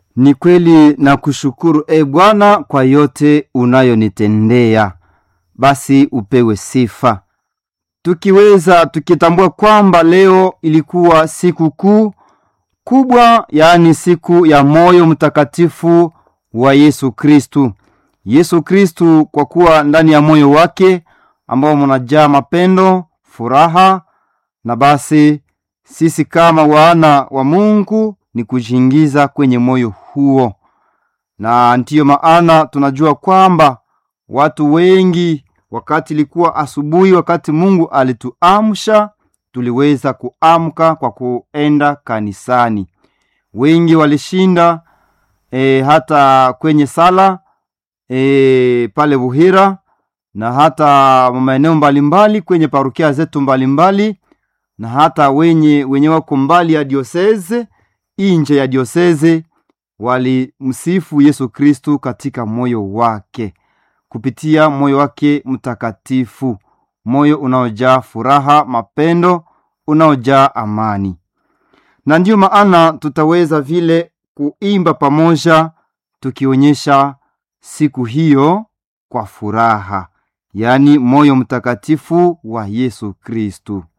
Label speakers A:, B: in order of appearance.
A: Ni kweli na kushukuru e Bwana kwa yote unayonitendea, basi upewe sifa. Tukiweza tukitambua kwamba leo ilikuwa siku kuu kubwa, yaani siku ya moyo mtakatifu wa Yesu Kristu. Yesu Kristu, kwa kuwa ndani ya moyo wake ambao munajaa mapendo, furaha, na basi sisi kama wana wa Mungu ni kujiingiza kwenye moyo huo, na ndiyo maana tunajua kwamba watu wengi, wakati ilikuwa asubuhi, wakati Mungu alituamsha, tuliweza kuamka kwa kuenda kanisani. Wengi walishinda e, hata kwenye sala e, pale Buhira na hata maeneo mbalimbali kwenye parokia zetu mbalimbali na hata wenye wenye wako mbali ya dioseze inje ya dioseze walimsifu Yesu Kristu katika moyo wake kupitia moyo wake mtakatifu, moyo unaojaa furaha, mapendo, unaojaa amani. Na ndiyo maana tutaweza vile kuimba pamoja tukionyesha siku hiyo kwa furaha, yaani moyo mtakatifu wa Yesu Kristu.